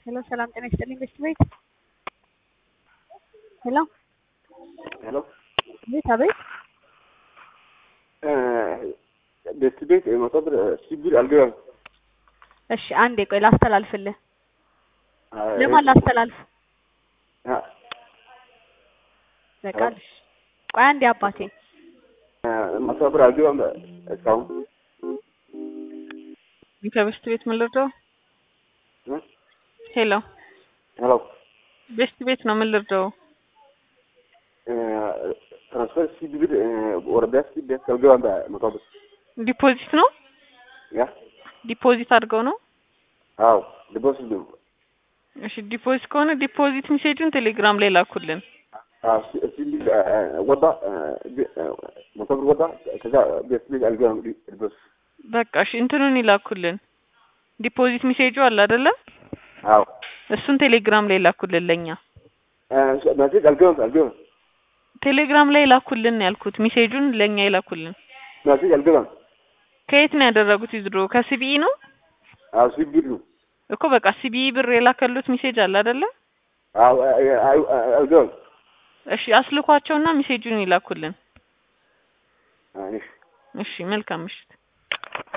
ሄሎ ሰላም ጤና ይስጥልኝ ቤስት ቤት ሄሎ ሄሎ ቤት አቤት ቤት ቤት መቶ ብር ሲቢል አልገባም። እሺ አንዴ ቆይ ላስተላልፍልህ ለማን ላስተላልፍ በቃ እሺ ቆይ አንዴ አባቴ መቶ ብር አልገባም እስካሁን ከቤስት ቤት ምን ልርዳው? ሄሎ ሄሎ ቤስት ቤት ነው ምን ልርዳው? ትራንስፈር ሲቢል ወደ ቤት ቤት አልገባም መቶ ብር ዲፖዚት ነው ያ ዲፖዚት አድርገው ነው። አዎ ዲፖዚት ነው። እሺ ዲፖዚት ከሆነ ዲፖዚት ሜሴጁን ቴሌግራም ላይ ላኩልን። አዎ ሲቢል ወጣ መቶ ብር ወጣ ከዛ ቤት ቤት አልገባም ዲፖዚት በቃ እሺ እንትኑን ይላኩልን። ዲፖዚት ሜሴጁ አለ አይደለ? አዎ እሱን ቴሌግራም ላይ ላኩልን ለኛ። መሴጅ አልገባም አልገባም ቴሌግራም ላይ ላኩልን ያልኩት ሜሴጁን ለኛ ይላኩልን። መሴጅ አልገባም ከየት ነው ያደረጉት? ይዝሮ ከሲቢኢ ነው አዎ ሲቢል ነው እኮ በቃ ሲቢኢ ብር የላከሉት ሜሴጅ አለ አይደለ? አዎ አልገባም እሺ አስልኳቸውና ሜሴጁን ይላኩልን። እሺ እሺ መልካም ምሽት።